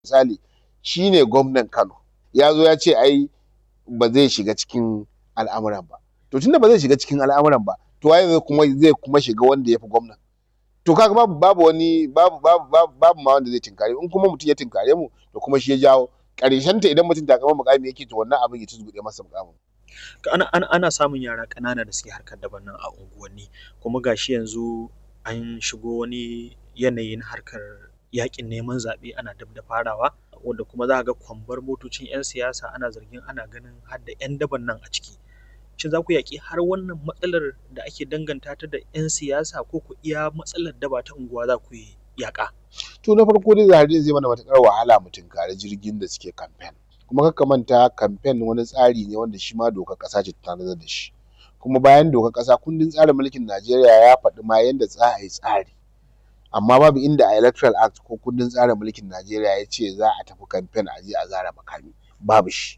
misali shine gwamnan Kano ya zo ya ce ai ba zai shiga cikin al'amuran ba to tunda ba zai shiga cikin al'amuran ba to waye zai kuma zai kuma shiga wanda ya fi gwamnan to kaga babu babu wani babu babu babu babu ma wanda zai tinkare in kuma mutum ya tinkare mu to kuma shi ya jawo ƙarshen ta idan mutum takamar muƙami yake to wannan abin ya tuzguɗe masa muƙamin ana ana ana samun yara ƙanana da suke harkar daban nan a unguwanni kuma gashi yanzu an shigo wani yanayi na harkar yaƙin neman zaɓe ana dab da farawa wanda kuma za ka ga kwambar motocin 'yan siyasa ana zargin ana ganin har da 'yan daban nan a ciki shin za ku yaƙi har wannan matsalar da ake danganta ta da 'yan siyasa ko ku iya matsalar daba ta unguwa za ku yi yaƙa to na farko dai zahari zai mana matuƙar wahala mu tunkari jirgin da suke kamfen kuma kar ka manta kamfen wani tsari ne wanda shi ma dokar ƙasa ce ta tanadar da shi kuma bayan dokar ƙasa kundin tsarin mulkin Najeriya ya faɗi ma yanda za a yi tsari amma babu inda a electoral act ko kundin tsarin mulkin Najeriya ya ce za a tafi kamfen a je a zare makami babu shi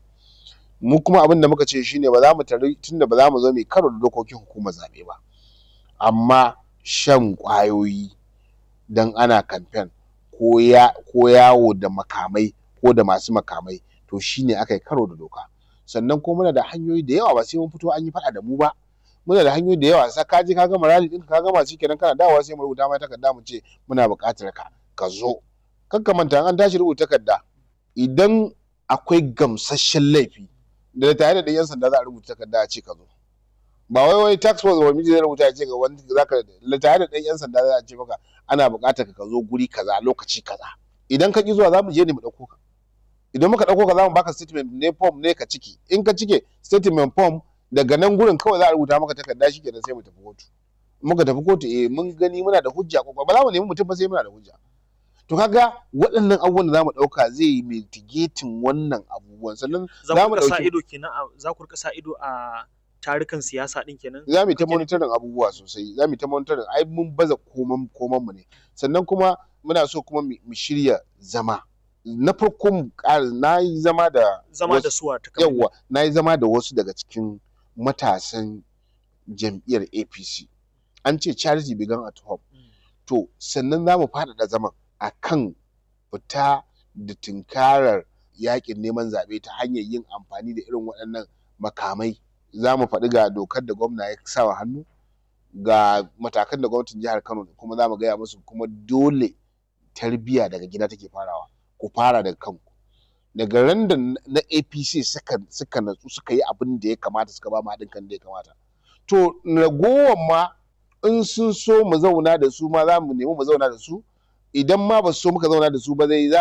mu kuma abin da muka ce shine ba za mu tari tunda ba za mu zo mu yi karo da dokokin hukumar zaɓe ba amma shan ƙwayoyi dan ana kamfen ko ya ko yawo da makamai ko da masu makamai to shine aka yi karo da doka sannan kuma muna da hanyoyi da yawa ba sai mun fito an yi faɗa da mu ba muna da hanyoyi da yawa sai ka je ka gama rally ɗinka ka gama shikenan kana dawowa sai mu rubuta ma takarda mu ce muna buƙatar ka ka zo kar ka manta an tashi rubuta takarda idan akwai gamsasshen laifi da tare da ɗan 'yan sanda za a rubuta takarda a ce ka zo ba wai wai tax force ba miji zai rubuta ya ce ga wani zaka tare da ɗan 'yan sanda za a ce maka ana buƙatar ka zo guri kaza lokaci kaza idan ka ki zuwa za mu je ne mu ɗauko ka idan muka ɗauko ka za mu baka statement ne form ne ka ciki in ka cike statement form daga nan gurin kawai za a rubuta maka takarda shi kenan sai mu tafi kotu muka tafi kotu eh mun gani muna da hujja ko ba za mu nemi mutum ba sai muna da hujja to kaga waɗannan abubuwan da za mu ɗauka zai yi mitigating wannan abubuwan sannan za mu sa ido kenan za ku rika sa ido a tarukan siyasa din kenan za mu yi ta monitoring abubuwa sosai za mu yi ta monitoring ai mun baza koman koman mu ne sannan kuma muna so kuma mu shirya zama na farko mu ƙara na yi zama da zama da suwa ta yawa na yi zama da wasu daga cikin matasan jam'iyyar APC an ce charity began at home to sannan za mu faɗaɗa zaman a kan fita da tunkarar yaƙin neman zaɓe ta hanyar yin amfani da irin waɗannan makamai za mu faɗi ga dokar da gwamna ya sa wa hannu ga matakan da gwamnatin jihar Kano kuma za mu gaya musu kuma dole tarbiyya daga gida take farawa ku fara daga kanku daga ran da na APC suka suka natsu suka yi abin da ya kamata suka ba mu haɗin kan da ya kamata to ragowar ma in sun so mu zauna da su ma za mu nemi mu zauna da su idan ma ba su so muka zauna da su ba zai